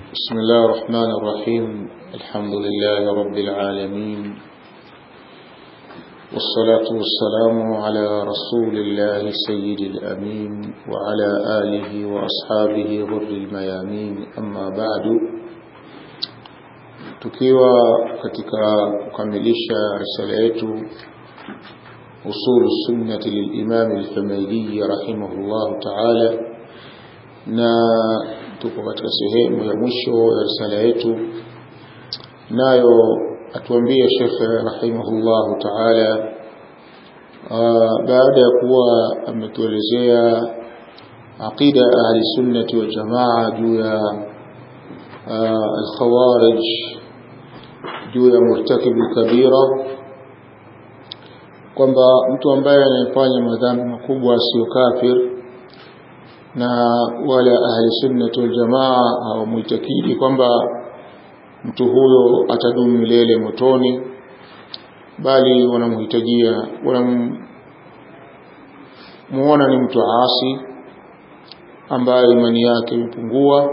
بسم الله الرحمن الرحيم الحمد لله رب العالمين والصلاة والسلام على رسول الله سيد الأمين وعلى آله وأصحابه غر الميامين أما بعد tukiwa katika kukamilisha risala yetu usul sunnati lilimam al-Humaydi rahimahullah ta'ala na tuko katika sehemu ya mwisho ya risala yetu nayo atuambie Sheikh rahimahullah ta'ala baada ya kuwa ametuelezea aqida ahli sunnati wal jamaa juu ya al-khawarij juu ya murtakibu kabira kwamba mtu ambaye anayefanya madhambi makubwa sio kafir na wala ahli sunnati wal jamaa hawamuitakidi kwamba mtu huyo atadumu milele motoni bali wanamhitajia wanamuona ni mtu asi ambaye imani yake imepungua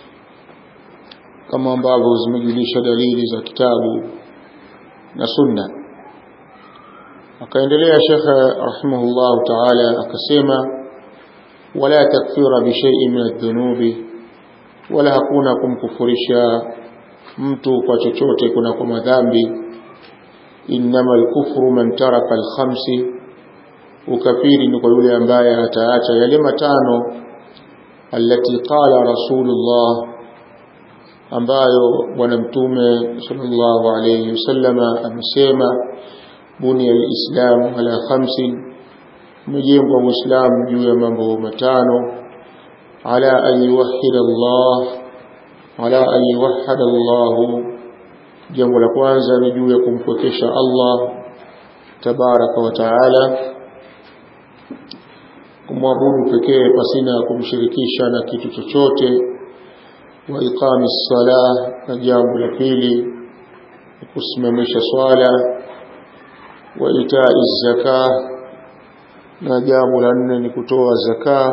kama ambavyo zimejulisha dalili za kitabu na sunna akaendelea shekhe rahimahullahu taala akasema wala takfira bishaiin min aldhunubi wala hakuna kumkufurisha mtu kwa chochote kuna kwa madhambi innama alkufru man taraka alkhamsi ukafiri ni kwa yule ambaye ataacha yale matano allati qala rasulullah ambayo bwana mtume sallallahu alayhi wasallama amesema buni alislam ala khamsin umejengwa uislamu juu ya mambo matano ala an yuwahhida Allah ala an yuwahhada Allah jambo la kwanza ni juu ya kumpwekesha Allah tabaraka wa taala kumwabudu pekee pasina kumshirikisha na kitu chochote wa iqami salah na jambo la pili kusimamisha swala wa itai zaka na jambo la nne ni kutoa zaka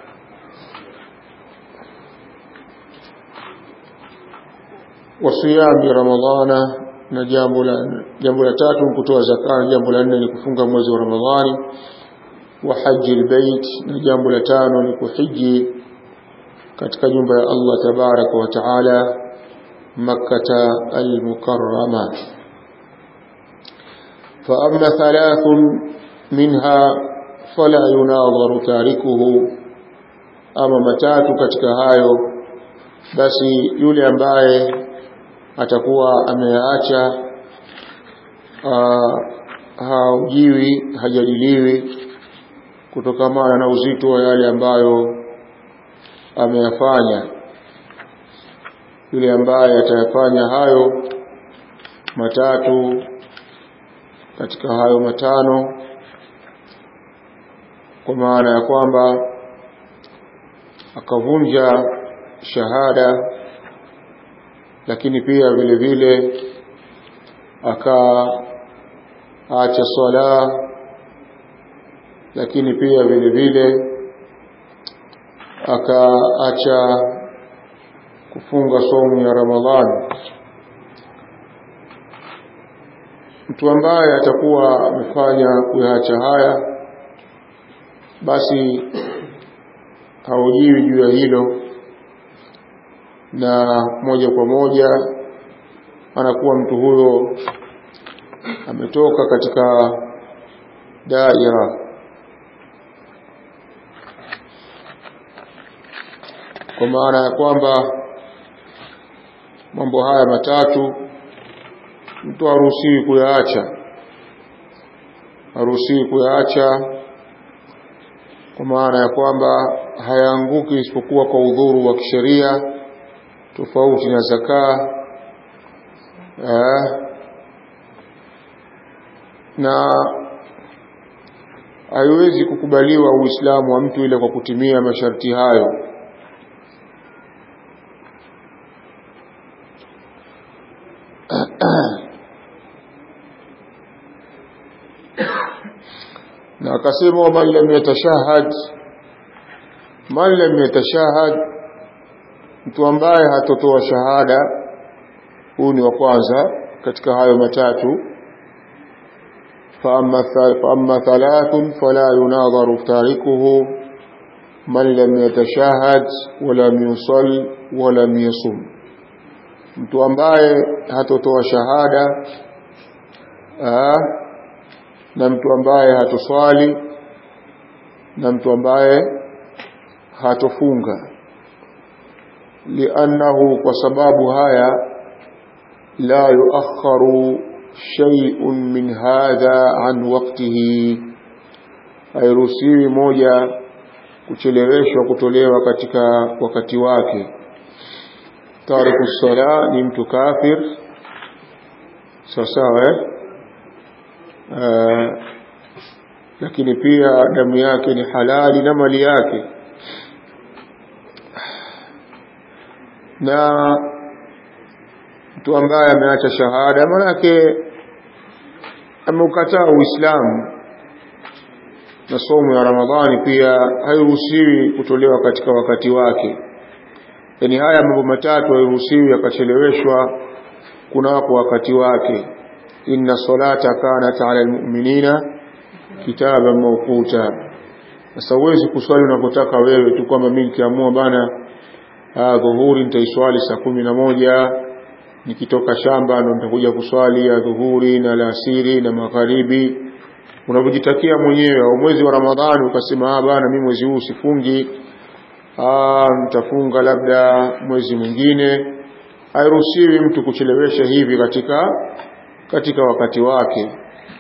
wa siyami ramadhana na jambo la jambo la tatu ni kutoa zaka na jambo la nne ni kufunga mwezi wa ramadhani wa haji albayt na jambo la tano ni kuhiji katika nyumba ya Allah tabaraka wa taala makkata almukarrama fa amma thalathun minha fala yunadharu tarikuhu ama matatu katika hayo basi yule ambaye atakuwa ameyaacha haujiwi hajadiliwi kutokamana na uzito wa yale ambayo ameyafanya yule ambaye atayafanya hayo matatu katika hayo matano kwa maana ya kwamba akavunja shahada lakini pia vile vile akaacha swala lakini pia vile vile akaacha kufunga somu ya Ramadhani mtu ambaye atakuwa amefanya kuyaacha haya basi haujiwi juu ya hilo na moja kwa moja anakuwa mtu huyo ametoka katika daira kwa maana ya kwamba mambo haya matatu mtu haruhusiwi kuyaacha haruhusiwi kuyaacha kwa maana ya kwamba hayaanguki isipokuwa kwa udhuru wa kisheria tofauti na zaka eh, na haiwezi kukubaliwa uislamu wa mtu ile kwa kutimia masharti hayo na akasema waman lam yatashahad man lam yatashahad mtu ambaye hatotoa shahada huu ni wa kwanza katika hayo matatu فأما ثلاث فلا يناظر تاركه من لم يتشاهد ولم يصل ولم يصم mtu ambaye hatotoa shahada aa, na mtu ambaye hatoswali na mtu ambaye hatofunga liannahu kwa sababu haya la yuakharu shay'un min hadha an waqtihi hairuhusiwi moja kucheleweshwa kutolewa katika wakati wake tariku sala ni mtu kafir sawasawa eh? Uh, lakini pia damu yake ni halali na mali yake na mtu ambaye ameacha shahada manake ameukataa Uislamu na somo ya Ramadhani pia hairuhusiwi kutolewa katika wakati wake yani haya mambo matatu hairuhusiwi yakacheleweshwa kunako wakati wake inna salata kanat ala almu'minina kitaban mawquta sasa huwezi kuswali unapotaka wewe tu kwamba mimi nikiamua bana dhuhuri nitaiswali saa kumi na moja nikitoka shamba ndo nitakuja kuswali ya dhuhuri na alasiri na magharibi unavyojitakia mwenyewe au mwezi wa Ramadhani ukasema ah bana mimi mwezi huu sifungi ah nitafunga labda mwezi mwingine hairuhusiwi mtu kuchelewesha hivi katika katika wakati wake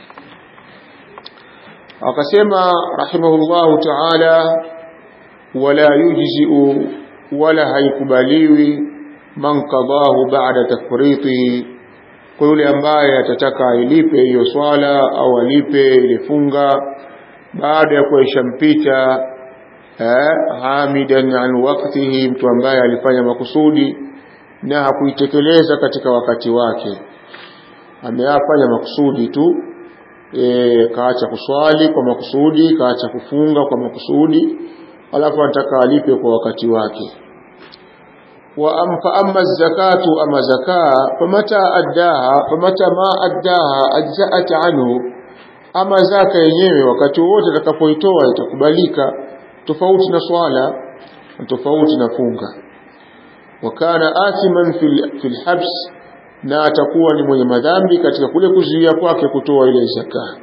akasema rahimahullahu ta'ala wala yujzi'u wala haikubaliwi man qadahu ba'da tafritihi kwa yule ambaye atataka ailipe hiyo swala au alipe ile funga baada ya kuishampita eh, hamidan an waqtihi mtu ambaye alifanya makusudi na hakuitekeleza katika wakati wake ameafanya makusudi tu e, kaacha kuswali kwa makusudi kaacha kufunga kwa makusudi alafu anataka alipe kwa wakati wake wa am fa amma zakatu ama zakaa famata addaha famata ma addaha ajza'at anhu ama zaka yenyewe wakati wote atakapoitoa itakubalika tofauti na swala tofauti na funga wa kana athiman fil, fil habs na atakuwa ni mwenye madhambi katika kule kuzuia kwake kutoa ile zaka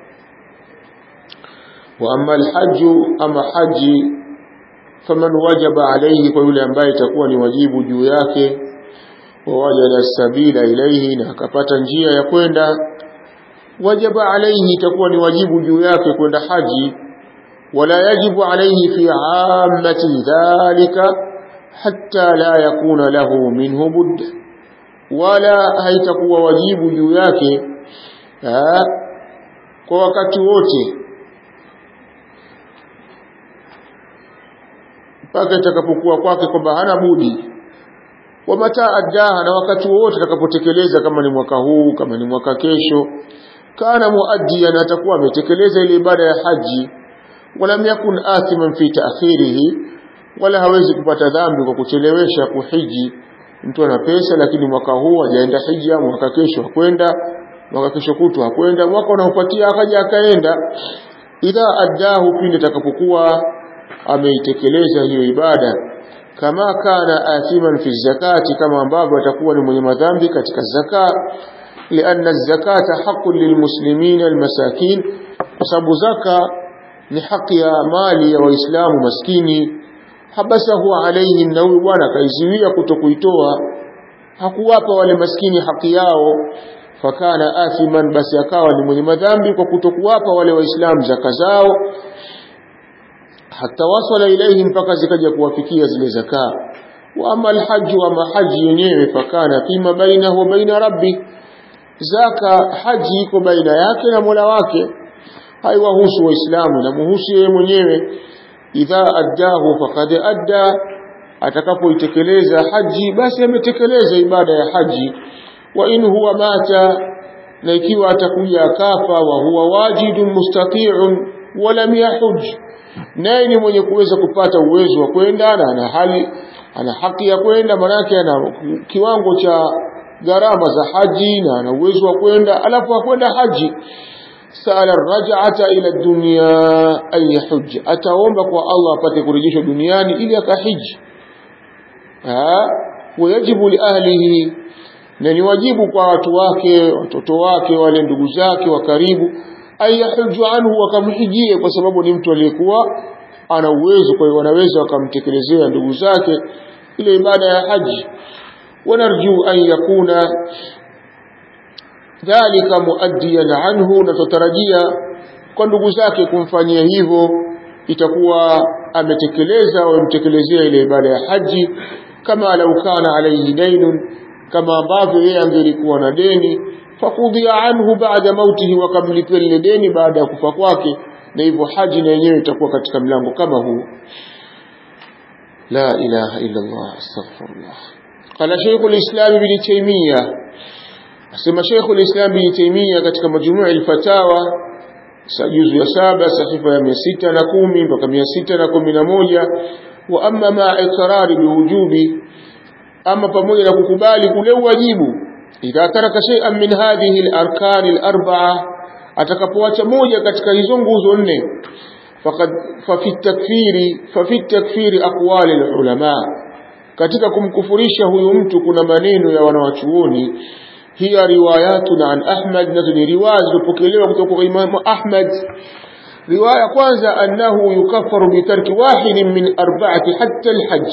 wa amma alhaju ama haji faman wajaba alayhi kwa yule ambaye itakuwa ni wajibu juu yake wawajada sabila ilaihi na akapata njia ya kwenda wajaba alayhi itakuwa ni wajibu juu yake kwenda haji wala yajibu alayhi fi ammati dhalika hatta la yakuna lahu minhu budda wala haitakuwa wajibu juu yake aa, kwa wakati wote mpaka itakapokuwa kwake kwamba hana budi wa mataa addaha na wakati wote atakapotekeleza kama ni mwaka huu kama ni mwaka kesho kana muaddiyan atakuwa ametekeleza ile ibada ya haji walam yakun athiman fi ta'khirihi wala hawezi kupata dhambi kwa kuchelewesha kuhiji mtu ana pesa lakini mwaka huu hajaenda hija mwaka kesho hakwenda mwaka kesho kutu hakwenda mwaka unaofuatia akaja akaenda idha addahu pindi atakapokuwa ameitekeleza hiyo ibada kama kana athiman fi zakati kama ambavyo atakuwa ni mwenye madhambi katika zaka lianna zakata haqqun lilmuslimin almasakin kwa sababu zaka ni haki ya mali ya waislamu maskini habasahu alaihim na huyu bwana akaizuia kutokuitoa hakuwapa wale maskini haki yao fakana athiman basi akawa ni mwenye madhambi kwa kutokuwapa wale waislamu zaka zao hata wasala ilaihi mpaka zikaja kuwafikia zile zaka wa ama alhaju ama haji yenyewe fakana fima bainahu wa baina rabbi zaka haji iko baina yake na mola wake haiwahusu waislamu inamuhusu yeye mwenyewe idha addahu faqad adda atakapoitekeleza haji basi ametekeleza ibada ya haji wa in huwa mata na ikiwa atakuja akafa wa huwa wajidun mustati'un wa lam yahuj naye ni mwenye kuweza kupata uwezo wa kwenda na na hali ana haki ya kwenda manake ana kiwango cha gharama za haji na ana uwezo wa kwenda alafu akwenda haji sala raj'ata ila dunya an yahujja ataomba kwa Allah apate kurejeshwa duniani ili akahiji wayajibu li ahlihi na ni wajibu kwa watu wake watoto wake wale ndugu zake wa karibu ayahuju anhu wakamhijie kwa sababu ni mtu aliyekuwa ana uwezo kwa hiyo wanaweza wakamtekelezea ndugu zake ile ibada ya haji wanarju an yakuna dhalika muaddiyan anhu na tutarajia kwa ndugu zake kumfanyia hivyo itakuwa ametekeleza au amtekelezea ile ibada ya haji kama lau kana alayhi dainun kama ambavyo yeye angelikuwa na deni fakudhia anhu baada mautihi wakamlipia lile deni baada ya kufa kwake na hivyo haji na yenyewe itakuwa katika mlango kama huu la ilaha illa Allah astaghfirullah qala shaykh al-islam ibn taymiyyah asema shaykh al-islam ibn taymiyyah katika majmuu' al-fatawa juzu ya saba sahifa ya 610 mpaka 611 wa amma ma iqrari biwujubi ama pamoja na kukubali ule wajibu idha taraka shay'an min hadhihi al-arkan al-arba'a atakapoacha moja katika hizo nguzo nne faqad fa fi takfiri fa fi takfiri aqwali al-ulama katika kumkufurisha huyu mtu kuna maneno ya wanawachuoni hiya riwayatuna an Ahmad nazo ni riwaya zilizopokelewa kutoka kwa Imam Ahmad riwaya kwanza annahu yukaffaru bi tarki wahidin min arba'ati hatta al-hajj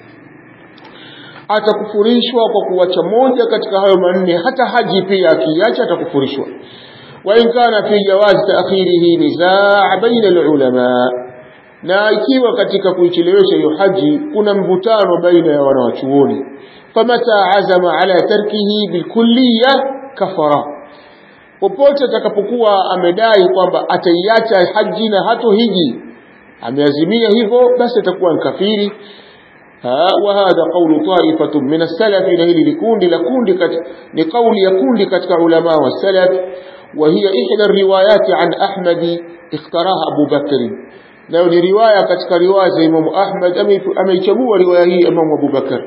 atakufurishwa kwa kuwacha moja katika hayo manne hata haji pia akiacha atakufurishwa wa in kana fi jawaz ta'khirihi nizaa baina al-ulama na ikiwa katika kuichelewesha hiyo haji kuna mvutano baina ya wanawachuoni famata azama ala tarkihi bilkulliya kafara popote atakapokuwa amedai kwamba ataiacha haji na hato hiji ameazimia hivyo basi atakuwa mkafiri وهذا قول طائفة من السلف نهيل لكوند لكوند لقول يكوند كتك علماء والسلف وهي إحدى الروايات عن أحمد اختراها أبو بكر لو رواية كتك رواية إمام أحمد أما يتبوى رواية هي إمام أبو بكر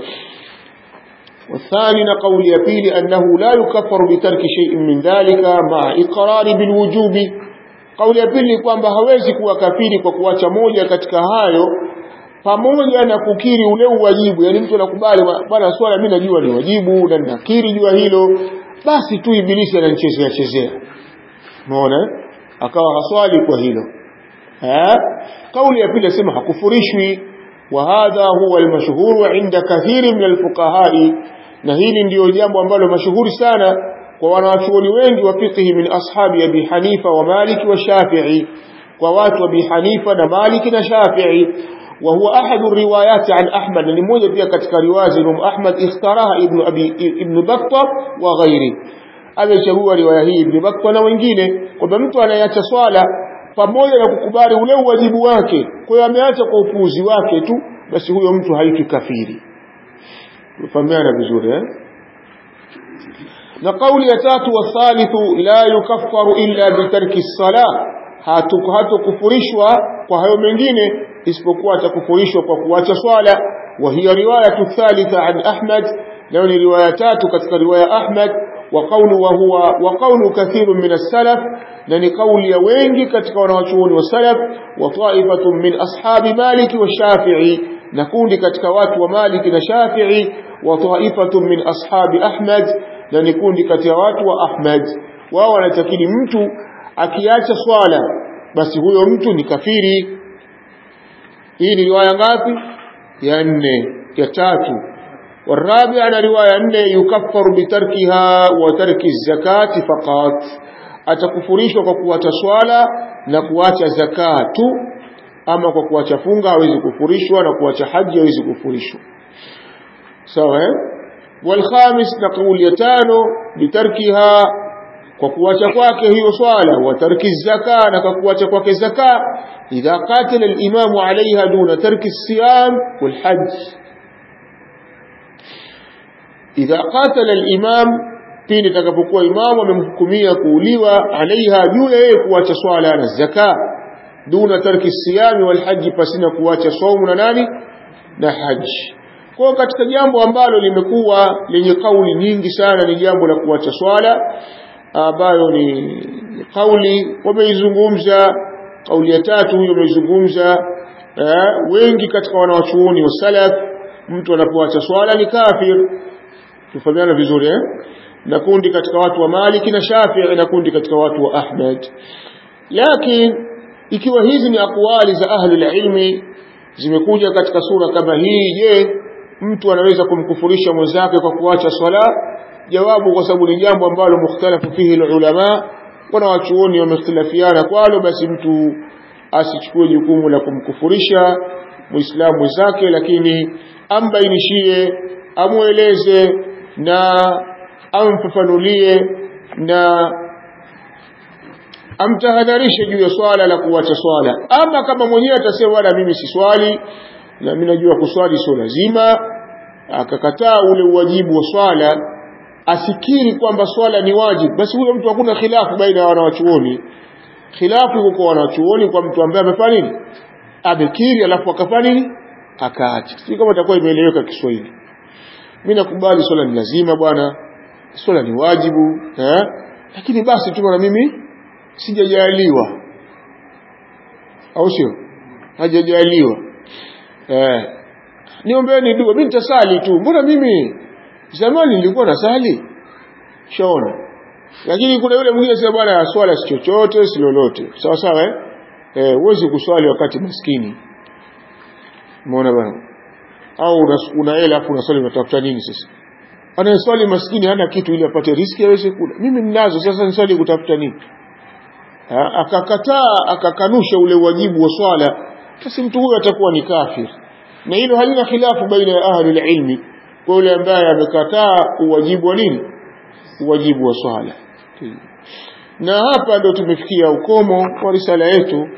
والثاني قول يبيل أنه لا يكفر بترك شيء من ذلك مع إقرار بالوجوب قول يبيل kwamba hawezi kuwa kafiri kwa kuacha moja katika hayo pamoja na kukiri ule uwajibu yani mtu anakubali bwana swala mimi najua ni wajibu na nakiri jua hilo basi tu ibilisi ananichezea chezea umeona akawa haswali kwa hilo eh kauli ya pili sema hakufurishwi wa hadha huwa almashhur inda kathiri min alfuqaha na hili ndiyo jambo ambalo mashuhuri sana kwa wanawachuoni wengi wa fiqhi min ashabi abi hanifa wa maliki wa shafi'i kwa watu wa abi hanifa na maliki na shafi'i وهو أحد الروايات عن أحمد لموجة فيها كتك رواية إمام أحمد اختارها ابن أبي ابن بطة وغيره هذا هو رواية هي ابن بطة وengine kwamba mtu anayeacha swala pamoja na kukubali ule wajibu wake kwa hiyo ameacha kwa upuuzi wake tu basi huyo mtu haitwi kafiri tufahamiana vizuri eh na kauli ya tatu wa thalithu la yukaffaru illa bitarki salah hatukufurishwa kwa hayo mengine isipokuwa atakufurishwa kwa kuacha swala wa hiya riwayatu thalitha an Ahmad leo ni riwaya tatu katika riwaya Ahmad wa qawlu wa huwa wa qawlu kathirun min as-salaf na ni kauli ya wengi katika wanawachuoni wa salaf wa ta'ifatun min ashabi Malik wa Shafi'i na kundi katika watu wa Malik na Shafi'i wa ta'ifatun min ashabi Ahmad na ni kundi kati ya watu wa Ahmad wao wanatakidi mtu akiacha swala basi huyo mtu ni kafiri hii ni riwaya ngapi ya nne ya tatu والرابع على رواية أنه يكفر بتركها وترك الزكاة فقط atakufurishwa kwa kuacha swala na kuacha zakatu ama kwa kuacha funga hawezi kufurishwa na kuacha haji hawezi kufurishwa sawa eh والخامس نقول يتانو بتركها kwa kuacha kwake hiyo swala wa tarki zaka na kwa kuacha kwake zaka idha qatala al-imam alaiha duna tarki siyam wal hajj idha qatala al-imam pindi takapokuwa imamu amemhukumia kuuliwa alaiha juu ya yeye kuacha swala na zaka duna tarki siyam wal hajj pasina kuacha saumu na nani na haji kwa katika jambo ambalo limekuwa lenye kauli nyingi sana ni jambo la kuacha swala ambayo ni, ni kauli wameizungumza kauli ya tatu huyo wameizungumza eh, wengi katika wanawachuoni wa salaf mtu anapoacha swala ni kafir tufahamiana vizuri eh? na kundi katika watu wa Maliki na Shafi'i na kundi katika watu wa Ahmad lakini ikiwa hizi ni akwali za ahli ilmi zimekuja katika sura kama hii je mtu anaweza kumkufurisha mwenzake kwa kuacha swala jawabu kwa sababu ni jambo ambalo mukhtalafu fihi ulama wanawachuoni wamehtilafiana kwalo basi mtu asichukue jukumu la kumkufurisha muislamu mwenzake lakini ambainishie amweleze na amfafanulie na amtahadharishe juu ya swala la kuacha swala ama kama mwenyewe atasema wala mimi si swali na mimi najua kuswali sio lazima akakataa ule uwajibu wa swala asikiri kwamba swala ni wajibu basi huyo mtu hakuna khilafu baina ya wanawachuoni khilafu iko kwa wanawachuoni kwa mtu ambaye amefanya nini amekiri alafu akafanya nini akaacha sio kama itakuwa imeeleweka Kiswahili mimi nakubali swala ni lazima bwana swala ni wajibu eh lakini basi tu na mimi sijajaliwa au sio hajajaliwa eh niombeeni dua mimi nitasali tu mbona mimi zamani nilikuwa nasali shaona lakini kuna yule mwingine sema bwana swala si chochote si lolote sawa sawa eh eh huwezi kuswali wakati maskini umeona bwana au una hela afu unaswali unatafuta nini sasa anayeswali maskini hana kitu ili apate riski aweze kula mimi ninazo sasa niswali kutafuta nini akakataa akakanusha ule wajibu wa swala basi mtu huyo atakuwa ni kafir na hilo halina khilafu baina ya ahli ilmi kwa yule ambaye amekataa uwajibu wa nini uwajibu wa swala na hapa ndo tumefikia ukomo wa risala yetu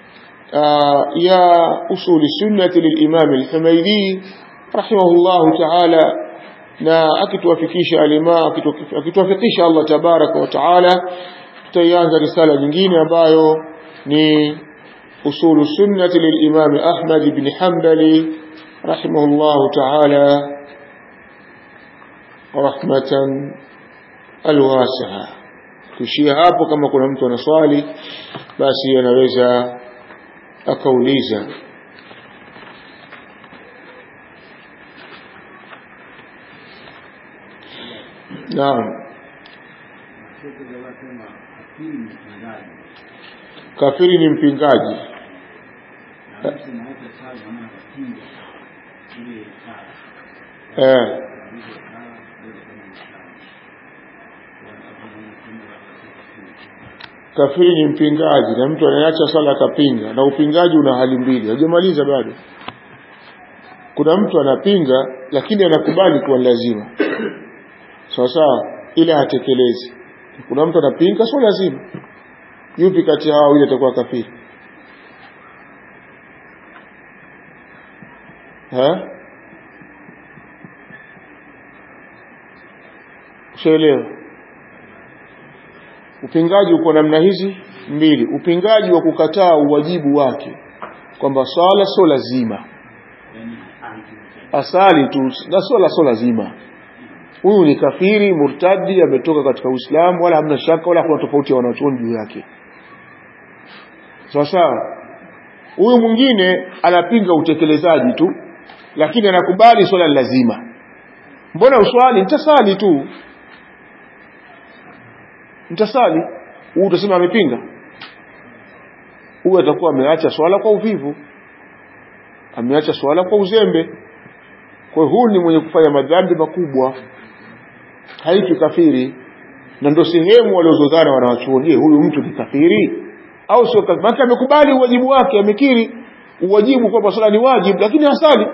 ya usuli sunnati lilimam al-Humaydi rahimahullahu ta'ala na akituwafikisha alima akituwafikisha Allah tabaraka wa taala tutaianza risala nyingine ambayo ni usulu sunnati lilimam Ahmad ibn Hanbali rahimahullahu taala rahmatan alwasi'a tushia hapo kama kuna mtu ana swali basi anaweza akauliza naam kafiri ni mpingaji eh kafiri ni mpingaji na mtu anayeacha sala akapinga na upingaji una hali mbili hajamaliza bado kuna mtu anapinga lakini anakubali kuwa lazima sawa sawa ila hatekelezi kuna mtu anapinga sio lazima yupi kati ya hao yule atakuwa kafiri ha ushaelewa upingaji uko namna hizi mbili upingaji wa kukataa uwajibu wake kwamba swala sio lazima asali tu na swala sio lazima huyu ni kafiri murtadi ametoka katika Uislamu wala hamna shaka wala kuna tofauti ya wanachuoni juu yake sawa sawa huyu mwingine anapinga utekelezaji tu lakini anakubali swala lazima mbona uswali nitasali tu nitasali huyu utasema amepinga huyu atakuwa ameacha swala kwa uvivu ameacha swala kwa uzembe kwa hiyo huyu ni mwenye kufanya madhambi makubwa haiti kafiri na ndio sehemu waliozozana wanawachuoni je huyu mtu ni kafiri au sio kafiri maana amekubali uwajibu wake amekiri uwajibu kwamba swala ni wajibu lakini hasali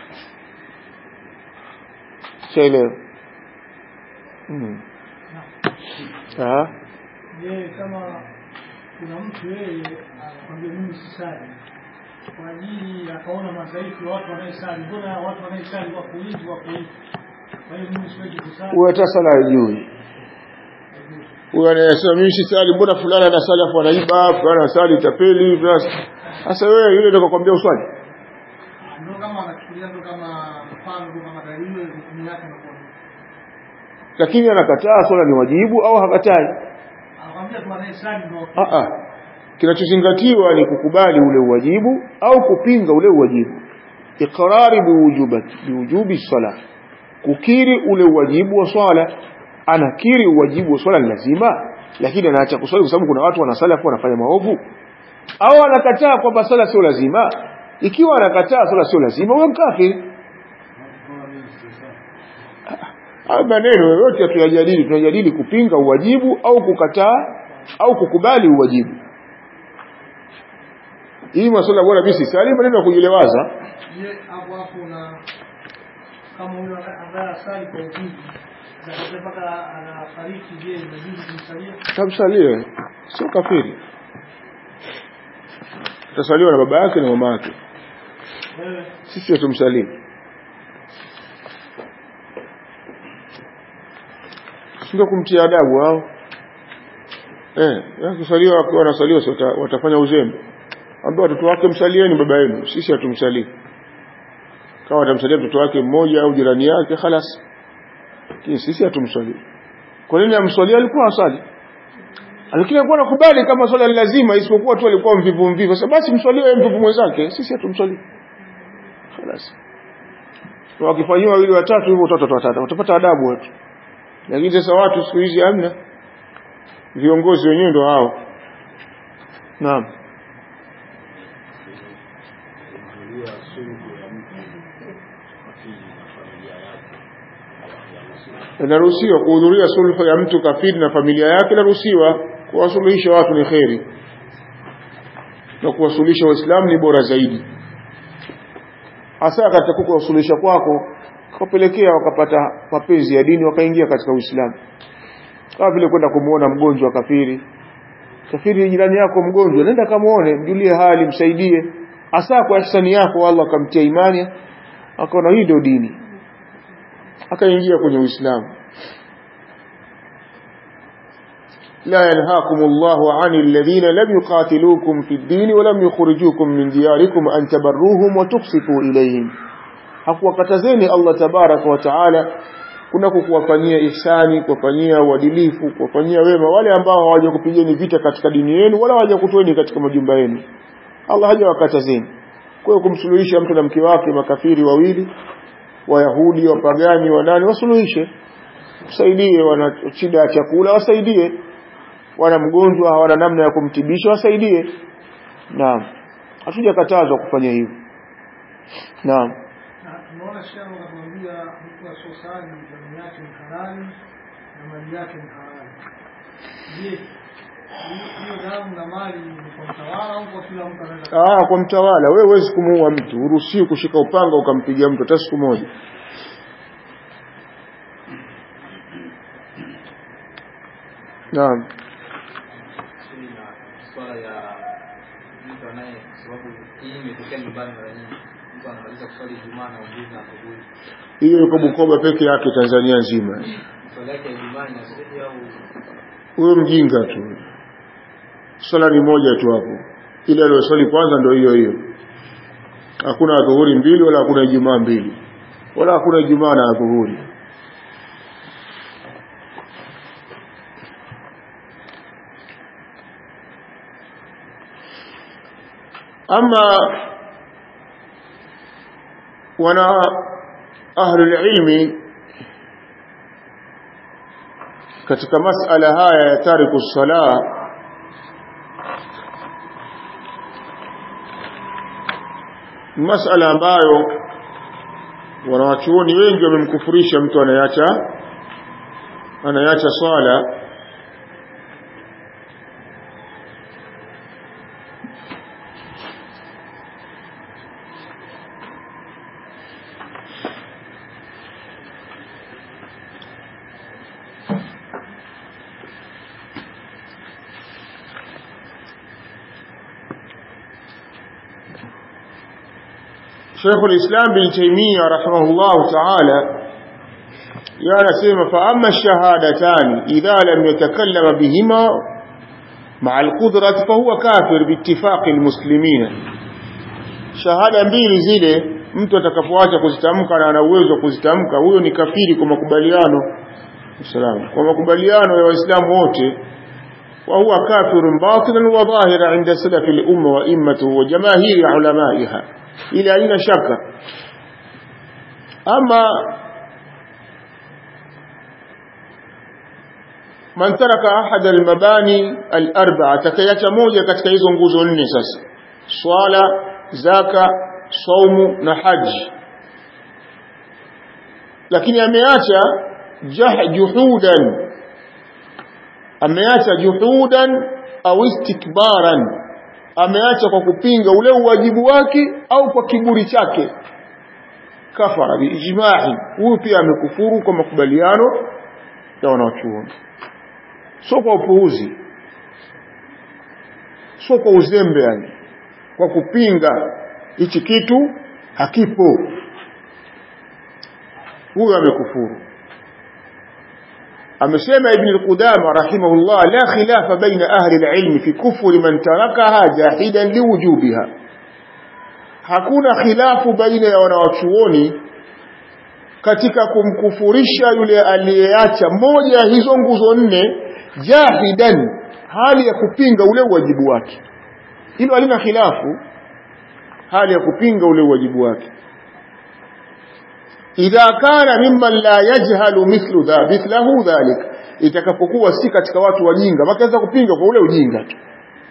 shaelewa hmm. ah je kama kuna mtu yeye anakwambia mimi sisali kwa ajili akaona madhaifu ya watu wanaesali mbona watu wanaesali wako hivi wako hivi kwa hiyo mimi siwezi kusali huyo hata sala hajui huyo anayesema mimi sisali mbona fulani anasali afu anaiba fulani anasali tapeli fulani sasa wewe yule ndio kukwambia uswali ndio kama anachukulia ndo kama mfano kama dalili hukumu yake inakuwa lakini anakataa swala ni wajibu au hakatai anakwambia tu anayesali ndio Ah, ah. kinachozingatiwa ni kukubali ule uwajibu au kupinga ule uwajibu iqrari biwujubati biwujubi sala kukiri ule uwajibu wa swala anakiri uwajibu wa swala ni lazima lakini anaacha kuswali kwa sababu kuna watu wanasali afu wanafanya maovu au anakataa kwamba swala sio lazima ikiwa anakataa swala sio lazima huyo mkafiri haya maneno yoyote tuyajadili tunajadili kupinga uwajibu au kukataa au kukubali uwajibu hii masuala bora mimi sisali maneno ya kujilewaza je hapo hapo na kama huyo ambaye asali kwa ujuzi na mpaka anafariki je inabidi kumsalia tamsalie sio kafiri tasaliwa na baba yake na mama yake wewe sisi hatumsalii ndio kumtia adabu hao eh yakisaliwa wakiwa wanasaliwa si wata- watafanya uzembe ambao watoto wake msalieni baba yenu sisi hatumsalii kama watamsalia mtoto wake mmoja au jirani yake khalas lakini sisi hatumsalii kwa nini amswalia alikuwa asali lakini alikuwa anakubali kama swala ni lazima isipokuwa tu alikuwa mvivu mvivu sasa basi mswalie yeye mvivu mwenzake sisi hatumswalii khalas Na wakifanyiwa wawili watatu hivyo watoto watatu watapata adabu watu lakini sasa watu siku hizi hamna viongozi wenyewe ndio hao naam kuzuia sulhu ya mtu kafiri na familia yake ya inaruhusiwa kuhudhuria sulhu ya mtu kafiri na familia yake inaruhusiwa kuwasuluhisha watu ni kheri na kuwasuluhisha waislamu ni bora zaidi hasa katika kuwasuluhisha kwako kapelekea wakapata mapenzi ya dini wakaingia katika uislamu kama vile kwenda kumuona mgonjwa kafiri kafiri jirani yako mgonjwa nenda kamuone mjulie hali msaidie hasa kwa ihsani yako Allah akamtia imani akaona hii ndio dini akaingia kwenye Uislamu لا ينهاكم الله عن الذين لم يقاتلوكم في الدين ولم يخرجوكم من دياركم أن تبروهم وتقسطوا إليهم hakuwakatazeni Allah tabaraka wa taala kunako kuwafanyia ihsani kuwafanyia uadilifu kuwafanyia wema wale ambao hawajakupigeni vita katika dini yenu wala hawajakutoeni katika majumba yenu Allah hajawakatazeni kwa hiyo kumsuluhisha mtu na mke wake makafiri wawili wayahudi wapagani wanani wasuluhishe wasaidie wana shida ya chakula wasaidie wana mgonjwa hawana namna ya kumtibisha wasaidie naam hatujakatazwa kufanya hivyo naam na tunaona shehe anatuambia mtu asiosali damu yake ni halali na mali yake ni halali je hiyo- hiyo damu na mali ni kwa mtawala au kwa kila mtu anaweza ah kwa mtawala wewe huwezi kumuua mtu uruhusiwi kushika upanga ukampiga mtu hata siku moja naam Hili na swala ya mtu anaye kwa sababu hii imetokea nyumbani mara nyingi mtu anamaliza kuswali Ijumaa na ujuzi na asubuhi hiyo yuko Bukoba peke yake Tanzania nzima swali yake ya Ijumaa inasudi au huyo mjinga tu swala ni moja tu hapo ile aliyoswali kwanza ndio hiyo hiyo hakuna dhuhuri mbili wala hakuna ijumaa mbili wala hakuna ijumaa na dhuhuri ama wana ahlul ilmi katika masala haya ya tariku sala masala ambayo wanawachuoni wengi wamemkufurisha mtu anayeacha anayeacha swala شيخ الإسلام بن تيمية رحمه الله تعالى يعني سيما فأما الشهادتان إذا لم يتكلم بهما مع القدرة فهو كافر باتفاق المسلمين شهادة mbili zile mtu atakapoacha kuzitamka na ana uwezo wa kuzitamka huyo ni kafiri kwa makubaliano Uislamu kwa makubaliano ya waislamu wote وهو كافر باطنا وظاهرا عند سلف الأمة وإمته وجماهير علمائها إلى أين شك أما من ترك أحد المباني الأربعة تكيات موجة katika hizo nguzo nne sasa swala zaka saumu na haji lakini ameacha juhudan ameacha juhudan au istikbaran ameacha kwa kupinga ule uwajibu wake au kwa kiburi chake kafara biijmahi huyu pia amekufuru kwa makubaliano ya wanachuoni sio kwa upuuzi sio kwa uzembe yani kwa kupinga hichi kitu hakipo huyo amekufuru amesema ibn al-Qudama rahimahullah la khilafa baina ahli al-ilm fi kufri man tarakaha jahidan liwujubiha hakuna khilafu baina ya wanawachuoni katika kumkufurisha yule aliyeacha moja ya hizo nguzo nne jahidan hali ya kupinga ule wajibu wake hilo halina khilafu hali ya kupinga ule wajibu wake idha kana mimman la yajhalu mithlu dha mithlahu dhalik itakapokuwa si katika watu wajinga makaweza kupinga kwa ule ujinga tu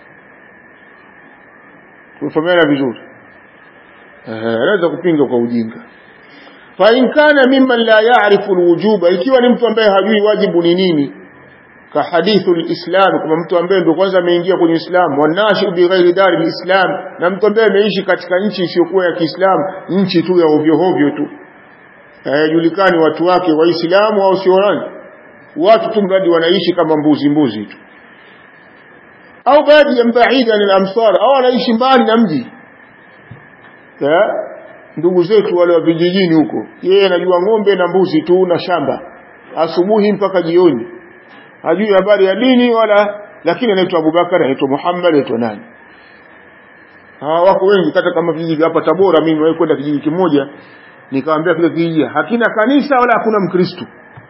tumefahamiana vizuri anaweza kupinga kwa ujinga fa in kana mimman la ya'rifu alwujuba ikiwa ni mtu ambaye hajui wajibu ni nini ka hadithu alislam kama mtu ambaye ndio kwanza ameingia kwenye Uislamu wanashi bi ghairi dari alislam na mtu ambaye ameishi katika nchi isiyokuwa ya Kiislamu nchi tu ya ovyo ovyo tu hayajulikani watu wake waislamu au sio nani watu tu mradi wanaishi kama mbuzi mbuzi tu au baadhi ya baida ni amsar au anaishi mbali na mji ya ndugu zetu wale wa vijijini huko yeye anajua ng'ombe na mbuzi tu na shamba asubuhi mpaka jioni hajui habari ya dini wala lakini anaitwa Abubakar anaitwa Muhammad anaitwa nani hawa wako wengi kata kama vijiji hapa Tabora mimi nimewahi kwenda kijiji kimoja nikamwambia kile kijiji hakina kanisa wala hakuna mkristo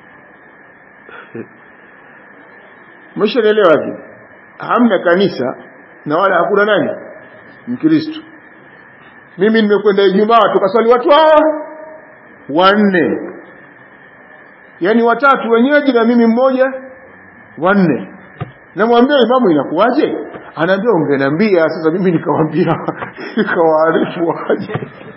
mshaelewa hivi hamna kanisa na wala hakuna nani mkristo mimi nimekwenda Ijumaa tukaswali watu hawa wanne yani watatu wenyeji na mimi mmoja wanne namwambia imamu inakuwaje anaambia ungeniambia sasa mimi nikamwambia nikawaarifu waje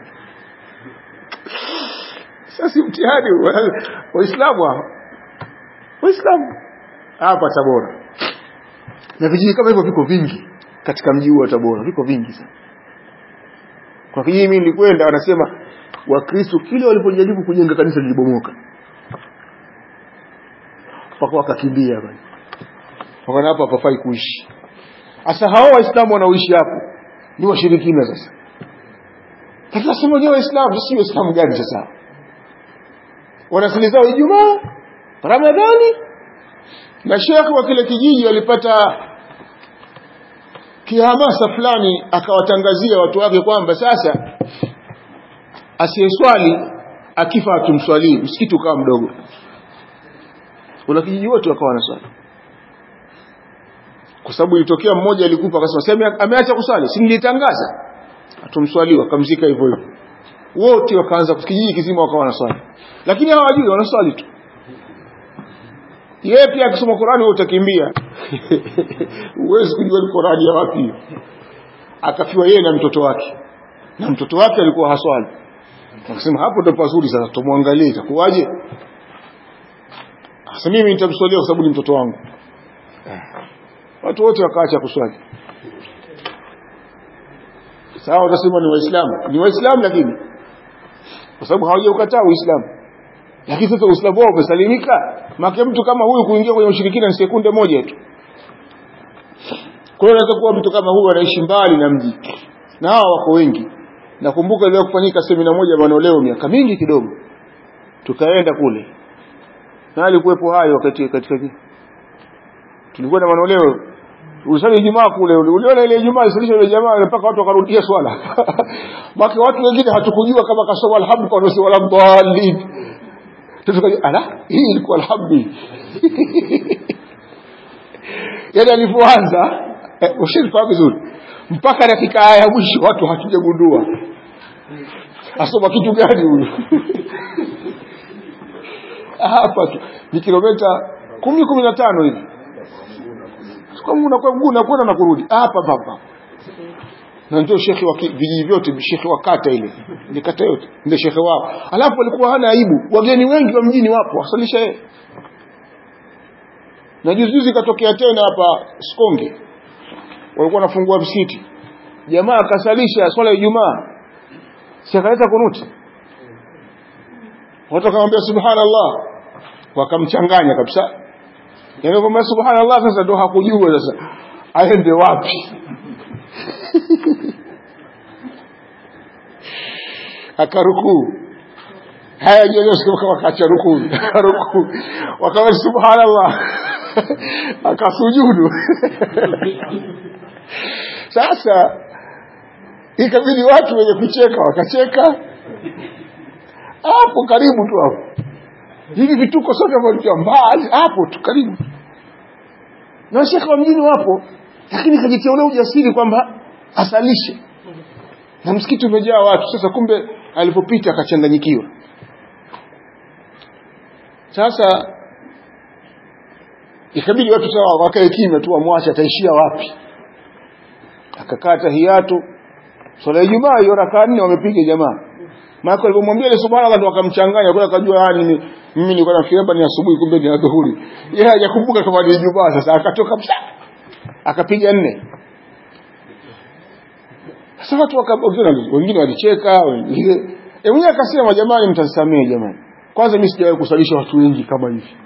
sasa mtihani waislamu waislamu hapa Tabora na vijiji kama hivyo viko vingi katika mji huu wa Tabora viko vingi sana kwa kijiji mimi nilikwenda wanasema wakristo kile walipojaribu kujenga kanisa lilibomoka mpaka wakakimbia bwana wakaona hapo hapafai kuishi sasa hao waislamu wanaoishi hapo ni washirikina sasa lakini wasema wenyewe waislamu si waislamu gani sasa wanasali zao Ijumaa Ramadhani na shekhi wa kile kijiji alipata kihamasa fulani akawatangazia watu wake kwamba sasa asiyeswali akifa atumswalii msikiti ukawa mdogo kuna kijiji wote wakawa wanaswali kwa sababu ilitokea mmoja alikufa akasema sema ameacha kuswali si nilitangaza atumswali wakamzika hivyo hivyo wote wakaanza kijiji kizima wakawa wanaswali lakini hawajui wanaswali tu yeye pia akisoma Qur'ani wewe utakimbia huwezi kujua ni Qur'ani ya wapi akafiwa yeye na mtoto wake na mtoto wake alikuwa haswali akasema hapo ndo pazuri sasa tumwangalie itakuwaje sasa mimi nitamswalia kwa sababu ni mtoto wangu watu wote wakaacha kuswali sawa utasema ni waislamu ni waislamu lakini kwa sababu hawajaukataa uislamu lakini sasa uislamu wao umesalimika make mtu kama huyu kuingia kwenye ushirikina ni sekunde moja tu kwa hiyo unaweza kuwa mtu kama huyu anaishi mbali na mji na hawa wako wengi nakumbuka ile kufanyika semina moja manoleo miaka mingi kidogo tukaenda kule na alikuwepo hayo wakati katika tulikuwa na manoleo usali Ijumaa kule ule uliona ile Ijumaa isalisha ile jamaa mpaka watu wakarudia swala maki watu wengine hatukujua kama kasoma alhamdu kwa nusu wala dhalin tukaja ala hii ilikuwa alhamdu yani alipoanza eh, ushirifahamu vizuri mpaka dakika ya mwisho watu hatujagundua asoma kitu gani huyu hapa tu ni kilomita kumi kumi na tano hivi unakuwa mguu nakwenda na kurudi hapa hapa na ndio shekhe wa vijiji vyote shekhe wa kata ile ile kata yote ndio shekhe wao alafu alikuwa hana aibu wageni wengi wa mjini wapo wasalisha yeye na juzi juzi katokea tena hapa Sikonge walikuwa wanafungua msikiti jamaa akasalisha swala ya Ijumaa si akaleta kunuti watu wakamwambia subhanallah wakamchanganya kabisa yani kwamba subhanallah sasa ndo hakujua sasa aende wapi akarukuu haya jana kama kacha rukuu rukuu wakawa subhanallah akasujudu sasa ikabidi watu wenye kucheka wakacheka hapo karibu tu hapo hivi vituko sote vya mbali hapo tu karibu na washekhe wa mjini wapo lakini kajitia ule ujasiri kwamba asalishe na msikiti umejaa watu sasa kumbe alipopita akachanganyikiwa sasa ikabidi watu sawa wakae kimya tu wamwache ataishia wapi akakaa tahiyatu swala ya Ijumaa hiyo rakaa nne wamepiga jamaa maana alipomwambia ile subhanallah ndo akamchanganya kwa akajua ah nini mimi nilikuwa nafikiria hapa ni asubuhi kumbe ni adhuhuri yeye hajakumbuka kama ni Ijumaa sasa akatoka msa akapiga nne sasa watu wakaona wengine walicheka wengine eh mwenyewe akasema jamani mtasamee jamani kwanza mimi sijawahi kusalisha watu wengi kama hivi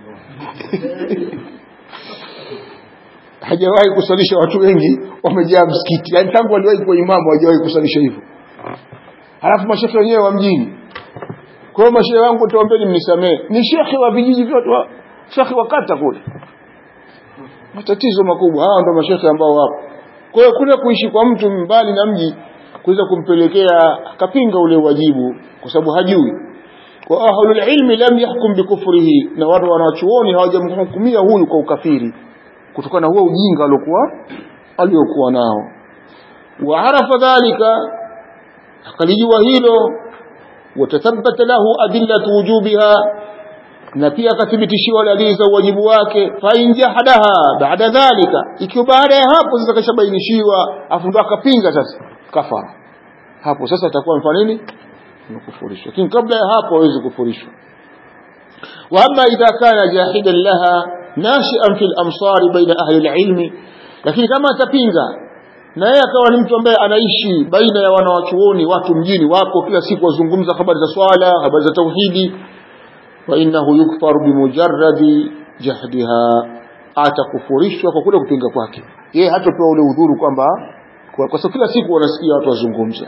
hajawahi kusalisha watu wengi wamejaa msikiti yani tangu aliwahi kuwa imamu hajawahi kusalisha hivyo halafu mashehe wenyewe wa mjini kwa hiyo mashehe wangu tuombeni mnisamee ni shekhe wa vijiji vyote wa shekhe wa kata kule matatizo makubwa hawa ndio mashehe ambao wapo kwa hiyo kule kuishi kwa mtu mbali na mji kuweza kumpelekea akapinga ule wajibu kwa sababu hajui wa ahlul ilmi lam yahkum bikufrihi na watu wanachuoni hawajamhukumia huyu kwa ukafiri kutokana na huo ujinga aliokuwa aliokuwa nao wa arafa dhalika akalijua hilo watathabbata lahu adillatu wujubiha na pia akathibitishiwa dalili za uwajibu wake fa in jahadaha baada dhalika ikiwa baada ya hapo sasa kashabainishiwa afu ndo akapinga sasa kafara hapo sasa atakuwa mfano nini kufurishwa lakini kabla ya hapo hawezi kufurishwa wa amma idha kana jahidan laha nashian fil amsari baina ahli alilmi lakini kama atapinga na yeye akawa ni mtu ambaye anaishi baina ya wanawachuoni watu mjini wako kila siku wazungumza habari za swala habari za tauhidi fa innahu yukfaru bimujarradi jahdiha atakufurishwa kwa kule kupinga kwake yeye hatapewa ule udhuru kwamba kwa, kwa sababu kila siku wanasikia watu wazungumza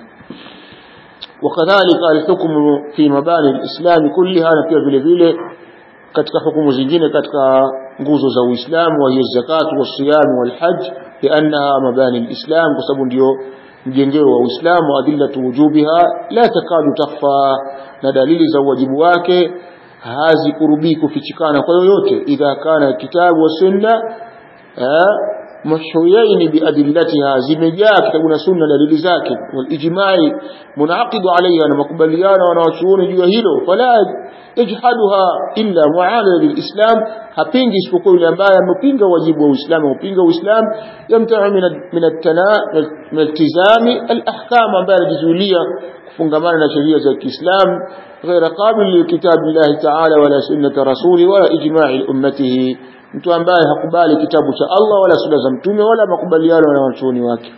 وكذلك الحكم في مباني الإسلام كلها na pia vile vile katika hukumu zingine katika nguzo za Uislamu wa hiyo zakatu wasiyam walhajj liannaha mabani alislam kwa sababu ndio mjengeo wa Uislamu adillatu wujubiha la takadu takhfa na dalili za uwajibu wake hazikurubii kufichikana kwa yoyote idha kana kitabu wa sunna محويين بأدلتها زمجاء كتابنا سنة للذاك والإجماع منعقد عليها نمقبليان ونوشون جوهيلو فلا يجحدها إلا معاندة للإسلام هبينج اسبقوا الأنباء مبينج واجب وإسلام وبينج وإسلام يمتع من من التناء من التزام الأحكام أنباء الجزولية fungamana na sheria za Kiislamu غير قابل لكتاب الله تعالى ولا سنة رسوله ولا إجماع أمته mtu ambaye hakubali kitabu cha Allah wala sunna za mtume wala makubaliano na wanachuoni wake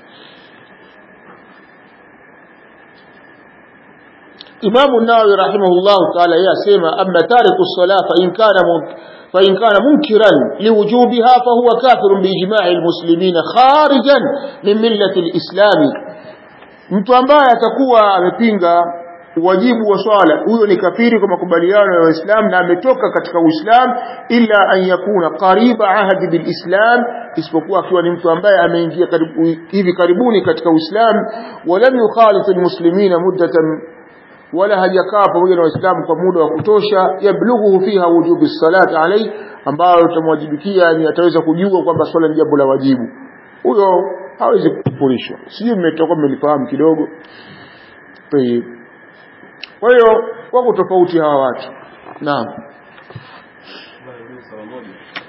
Imam an-Nawawi rahimahullah ta'ala yasema amma tariku as-salah fa in kana fa in kana munkiran liwujubiha fa huwa kafirun bi ijma'i al-muslimin kharijan min millati al-islam mtu ambaye atakuwa amepinga wajibu wa swala huyo ni kafiri kwa makubaliano ya waislamu na ametoka katika uislamu illa an yakuna qariba ahadi bilislam isipokuwa akiwa ni mtu ambaye ameingia karibu, hivi karibuni katika Uislamu walam yukhalif almuslimina muddatan wala hajakaa pamoja na waislamu kwa muda wa kutosha yablughu fiha wujubi salati alayhi ambayo utamwajibikia ni ataweza kujua kwamba swala ni jambo la wajibu huyo hawezi kufurishwa sijui mmetoka mmelifahamu kidogo Tayyib. kwa hiyo wako tofauti hawa watu naam swala moja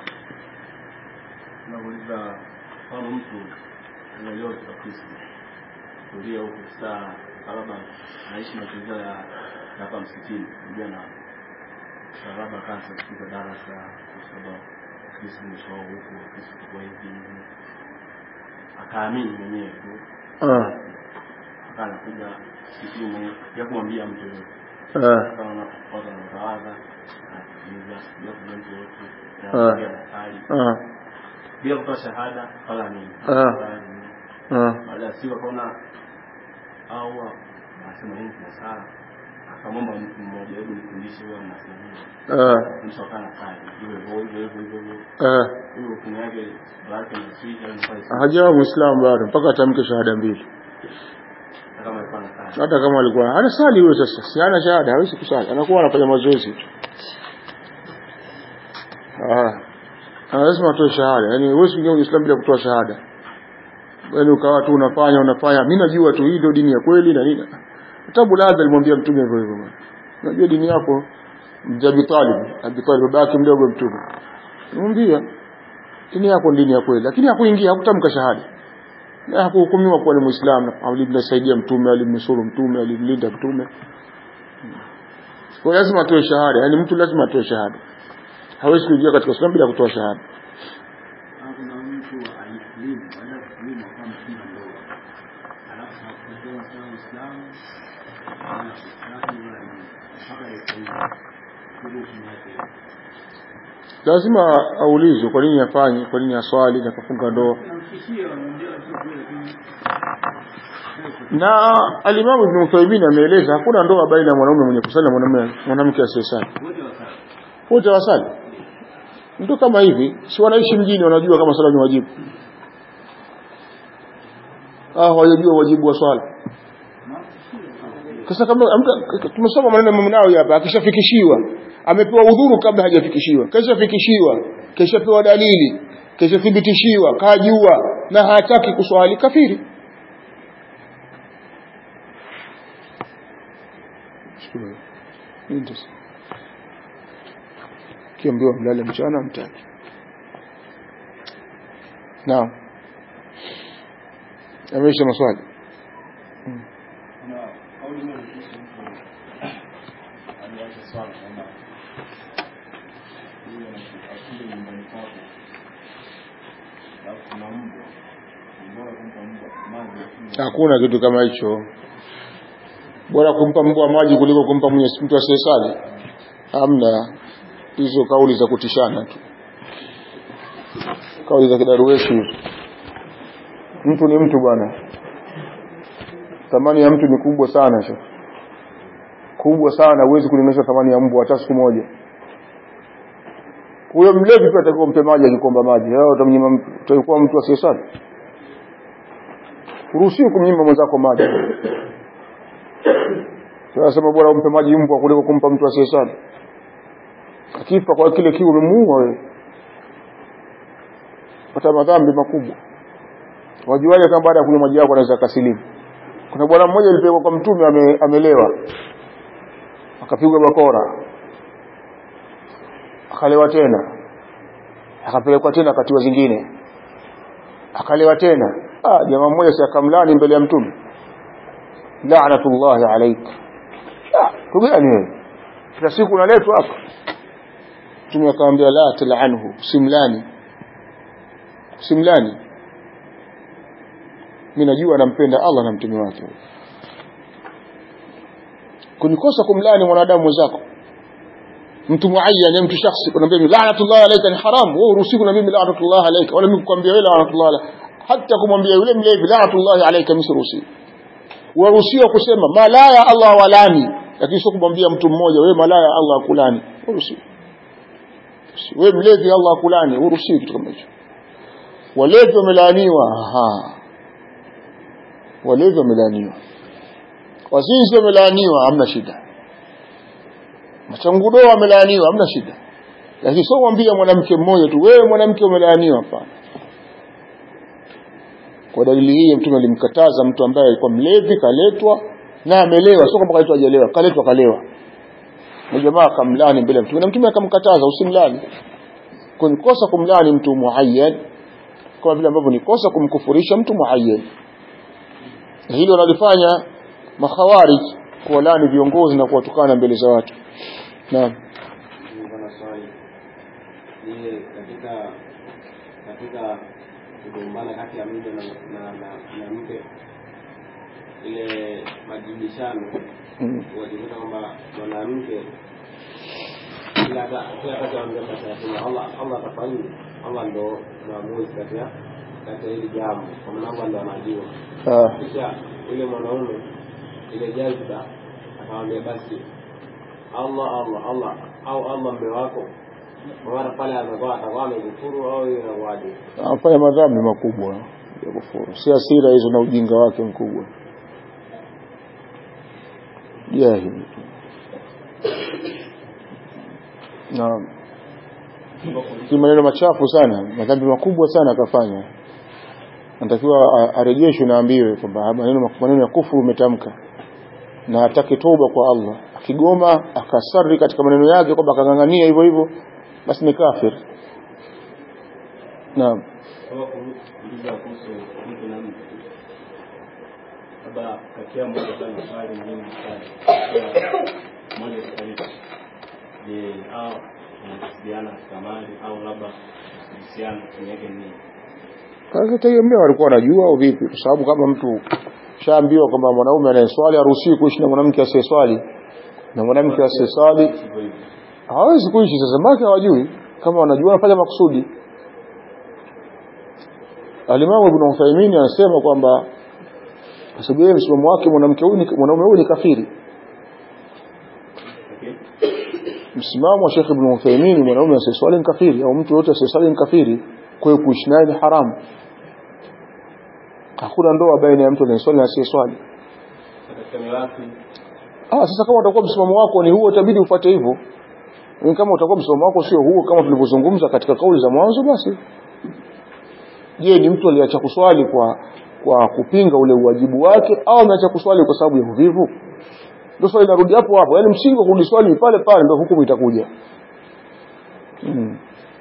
nauliza mfano mtu unaelewa katika Kristo kulia huku saa labda anaishi mazingira ya ya hapa msikitini kuja na labda kansa kupiga darasa kusaba Kristo mwisho huku Kristo kwa hivi hivi akaamini mwenyewe tu ah, akawa anakuja msikitini ya kumwambia mtu yoyote ah, kama watu wanatawadha anasikiliza bila kumwambia mtu yoyote Ah. anaongea na hali ah, bila kutoa shahada wala nini Ah. ah. baada ya siku akaona au anasema nini kuna sala akamwomba mtu mmoja hebu nifundishe huwa mnasema ah, mtu akawa nakaa hivyo hivyo hivyo hivyo hivyo hivyo ah. huyo hukumu yake baraka na switch au nafasi hajawa muislamu bado mpaka atamke shahada mbili kama alikuwa anakaa hata kama alikuwa anasali huyo sasa si hana shahada hawezi kusali anakuwa anafanya mazoezi tu ah Ah, lazima atoe shahada yani huwezi kuingia kwenye Uislamu bila kutoa shahada yani ukawa tu unafanya unafanya mimi najua tu hii ndio dini ya kweli na nini Tabu Ladha alimwambia mtume hivyo hivyo bwana unajua dini yako Abi Talib Abi Talib babake mdogo mtume mwambia dini yako ni dini ya kweli lakini hakuingia hakutamka shahada na hakuhukumiwa kuwa ni muislamu alimsaidia mtume alimnusuru mtume alimlinda mtume kwa lazima atoe shahada yani mtu lazima atoe shahada hawezi kuingia katika Uislamu bila kutoa shahada kuna mtu alisilimu baada ya kusilimu akawa msinga ndogo alafu hakupewa sawa Uislamu wala Uislamu wala nini mpaka dakika hizi hiyo hukumu yake lazima aulizwe kwa nini afanye kwa nini aswali na kufunga ndoa namfikishia wanaongea tu kweli lakini na alimamu Ibn Uthaymeen ameeleza hakuna ndoa baina ya mwanaume mwenye kusali na mwanamume mwanamke asiyesali wote wasali wote wasali ndio kama hivi si wanaishi mjini wanajua kama swala ni wajibu ah hawajua wajibu wa swala sasa kama amka- tumesoma maneno ya Munawi hapa akishafikishiwa amepewa udhuru kabla hajafikishiwa kishafikishiwa kishapewa dalili kishathibitishiwa kajua na hataki kuswali kafiri Shukuru. Nini sasa? kiambiwa mlale mchana mtaki naam ameisha maswali kuna kauli moja kuhusu mtu aliacha swala kwamba huyo akija nyumbani kwako alafu kuna mbwa ni bora kumpa mbwa maji lakini hakuna kitu kama hicho bora kumpa mbwa maji kuliko kumpa mwenye mtu asiyesali hamna hizo kauli za kutishana tu kauli za kidarueshi mtu ni mtu bwana thamani ya mtu ni kubwa sana sha kubwa sana huwezi kulinganisha thamani ya mbwa hata siku moja huyo mlevi pia atakuwa mpe maji akikomba maji leo utamnyima mtu utakuwa mtu asiyesali uruhusiwi kumnyima mwenzako maji sasa bora umpe maji mbwa kuliko kumpa mtu asiyesali akifa kwa kile kiu umemuua wewe pata madhambi makubwa wajuaje kama baada ya kunywa maji yako anaweza kasilimu kuna bwana mmoja alipelekwa kwa mtume ame, amelewa akapigwa bakora akalewa tena akapelekwa tena akatiwa zingine akalewa tena ah jamaa mmoja si akamlani mbele ya mtume la'natullahi alayka ah tugani wewe kila siku unaletwa hapa mtume akamwambia la tal'anhu simlani simlani mimi najua anampenda Allah na mtume wake kunikosa kumlani mwanadamu mwenzako mtu muayyan mtu shakhsi kunambia mimi la'natullah alayka ni haram wewe uruhusiku na mimi la'natullah alayka wala mimi kukwambia wewe la'natullah alayka hata kumwambia yule mlevi la'natullah alayka msiruhusi waruhusiwa kusema malaya Allah walani lakini sio kumwambia mtu mmoja wewe malaya Allah akulani uruhusiwa wewe mlevi Allah akulani uruhusiwi kitu kama hicho walevi wamelaaniwa aha walevi wamelaaniwa wazinzi wamelaaniwa hamna shida machangudoa wamelaaniwa hamna shida lakini sio mwambia mwanamke mmoja tu wewe mwanamke umelaaniwa hapana kwa dalili hii mtume alimkataza mtu ambaye alikuwa mlevi kaletwa na amelewa sio kwamba kaletwa hajalewa kaletwa kalewa na jamaa akamlani mbele ya mtume na mtume akamkataza usimlani kwa ni kosa kumlani mtu muayyan kama vile ambavyo ni kosa kumkufurisha mtu muayyan hilo wanalifanya makhawarij kuwalani viongozi na kuwatukana mbele za watu naam Nilikuwa na swali. Je, katika katika kugombana kati ya mume na, na, na, na mke ile majibishano Mm. wajikuta kwamba mwanamke kila hata- kila wakati anaongea basi anasema Allah Allah atafanya Allah ndo mwamuzi kati ya kati ya hili jambo kwa maana Allah ndo anajua Ah, kisha yule mwanaume ile jazba akamwambia basi Allah Allah Allah au Allah mme wako kwa maana pale anakuwa atakuwa amekufuru au yeye anakuwaje anafanya madhambi makubwa ya kufuru si hasira hizo na ujinga wake mkubwa jahili tu naam si maneno machafu sana madhambi makubwa sana akafanya anatakiwa a- arejeshwe na ambiwe kwamba maneno maneno ya kufuru umetamka na atake toba kwa Allah akigoma akasari katika maneno yake kwamba akang'ang'ania hivyo hivyo basi ni kafir naam kama kuuliza kuhusu mtu na mtu labda kakia moja sana swali muhimu sana Kakia moja kufariki je au wanahusiana katika mali au labda uhusiano chini yake ni nini Sasa tegemea walikuwa wanajua au vipi, kwa sababu kama mtu shaambiwa kwamba mwanaume anayeswali haruhusiwi kuishi na mwanamke asiyeswali na mwanamke asiyeswali hivyo hivyo hawezi kuishi. Sasa make hawajui, kama wanajua wanafanya makusudi. Alimamu Ibn Uthaymeen anasema kwamba kwa sababu yeye msimamo wake mwanamke huyu ni- mwanaume huyu ni kafiri. okay Msimamo wa Sheikh Ibn Uthaymeen, mwanaume asiyeswali ni kafiri, au mtu yote asiyeswali ni kafiri, kwa hiyo kuishi naye ni haramu. Hakuna ndoa baina ya mtu anayeswali na asiyeswali. Na katika mirathi Ah, sasa kama utakuwa msimamo wako ni huo, itabidi ufuate hivyo. Lakini kama utakuwa msimamo wako sio huo, kama tulivyozungumza katika kauli za mwanzo, basi je, ni mtu aliacha kuswali kwa kwa kupinga ule uwajibu wake au ameacha kuswali kwa sababu ya uvivu? Ndio swali linarudi hapo hapo, yaani msingi wa kurudi swali ni pale pale, ndio hukumu itakuja. Mm.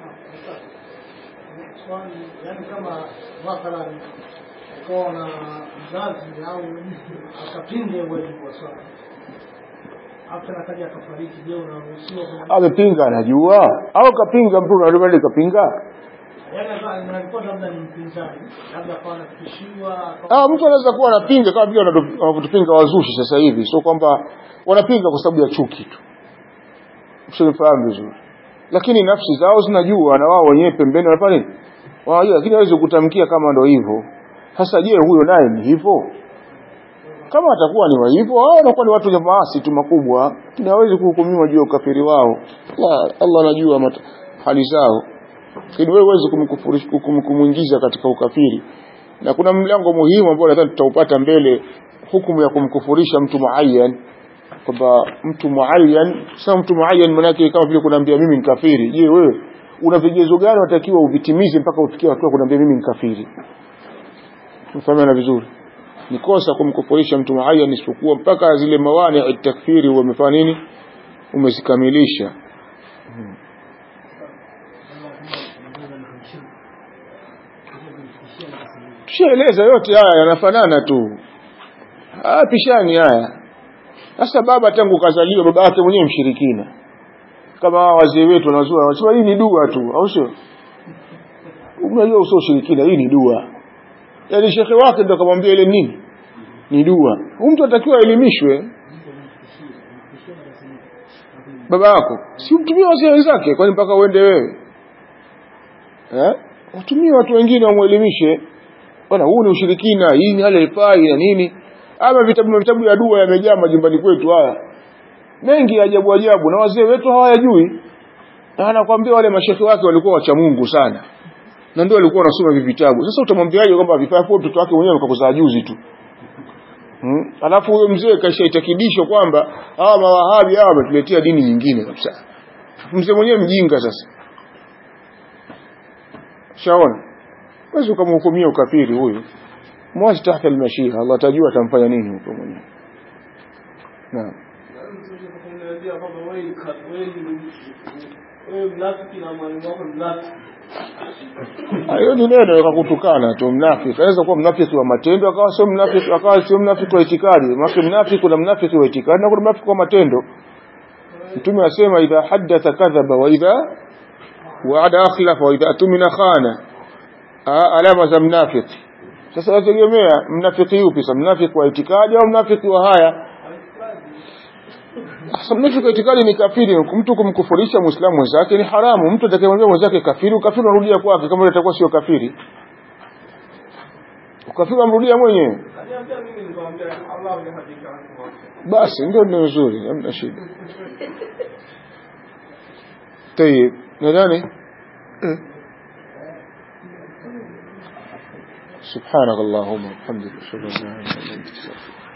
swali yani kama mathalan ukawa na mzazi au mtu akapinga wajibu wa swala hata nakaja akafariki je unaruhusiwa kuna Amepinga anajua au kapinga, mtu unarudi kapinga? yani sasa alikuwa labda ni mpinzani labda akawa anafikishiwa Ah, mtu anaweza kuwa anapinga kama vile wanatu- wanavyotupinga wazushi sasa hivi, sio kwamba wanapinga kwa sababu ya chuki tu, msinifahamu vizuri, lakini nafsi zao zinajua na wao wenyewe pembeni wanafanya nini, wanajua, lakini hawezi kutamkia kama ndo hivyo. Sasa je, huyo naye ni hivyo? Kama atakuwa ni wa hivyo, hao wanakuwa ni watu wenye maasi tu makubwa, lakini hawezi kuhukumiwa juu ya ukafiri wao. Allah, Allah anajua mat- hali zao, lakini wewe huwezi kumkufurisha kum- kumuingiza katika ukafiri na kuna mlango muhimu ambao nadhani tutaupata mbele hukumu ya kumkufurisha mtu muayyan kwamba mtu muayyan sasa mtu muayyan maana yake kama vile kunaambia mimi ni kafiri je wewe una vigezo gani unatakiwa uvitimize mpaka ufikie hatua kunaambia mimi ni kafiri mfahamiana vizuri ni kosa kumkufurisha mtu muayyan isipokuwa mpaka zile mawani ya takfiri umefanya nini umezikamilisha tushaeleza yote haya yanafanana tu haya pishani haya sasa baba tangu kazaliwa baba yake mwenyewe mshirikina kama hawa wazee wetu wanazua wanasema hii ni dua tu au sio unajua usio ushirikina hii ni dua yaani shekhe wake ndo akamwambia ile nini ni dua huyu mtu anatakiwa elimishwe baba yako si mtumie wazee wenzake kwani mpaka uende wewe eh watumie watu wengine wamwelimishe bwana huu ni ushirikina hii ni hali haifai na nini ama vitabu vitabu ya dua yamejaa majumbani kwetu haya mengi ya ajabu ajabu na wazee wetu hawayajui na anakwambia wale mashehe wake walikuwa wacha Mungu sana na ndio alikuwa anasoma hivi vitabu sasa utamwambiaje kwamba vifapo mtoto wake mwenyewe kakuzaa juzi tu hmm? alafu huyo mzee kashaitakidishwa kwamba hawa mawahabi hawa wametuletea dini nyingine kabisa mzee mwenyewe mjinga sasa shaona wezi ukamhukumia ukafiri huyu mwazi tahta almashia Allah atajua atamfanya nini huko mwenyewe naam Unaniambia kwamba wewe ni ka- wewe ni wewe mnafiki na mwalimu wako ni mnafiki. hiyo ni neno la kutukana tu mnafiki aweza kuwa mnafiki wa matendo akawa sio mnafiki akawa sio mnafiki wa itikadi maana mnafiki kuna mnafiki wa itikadi na kuna mnafiki wa matendo mtume asema idha haddatha kadhaba wa idha wa'ada akhlafa wa idha atumina khana Ah, alama za mnafiki sasa yategemea mnafiki yupi sasa mnafiki wa itikadi au mnafiki wa haya sasa mnafiki wa itikadi ni kafiri mtu kumkufurisha muislamu mwenzake ni haramu mtu atakayemwambia mwenzake kafiri ukafiri unarudia kwake kama yule atakuwa sio kafiri ukafiri unamrudia mwenyewe Kaniambia mimi nikamwambia Allah ni hakika yangu. basi ndio ndio nzuri hamna shida طيب nadhani eh. سبحانك اللهم وبحمدك اشهد ان لا اله الا انت استغفرك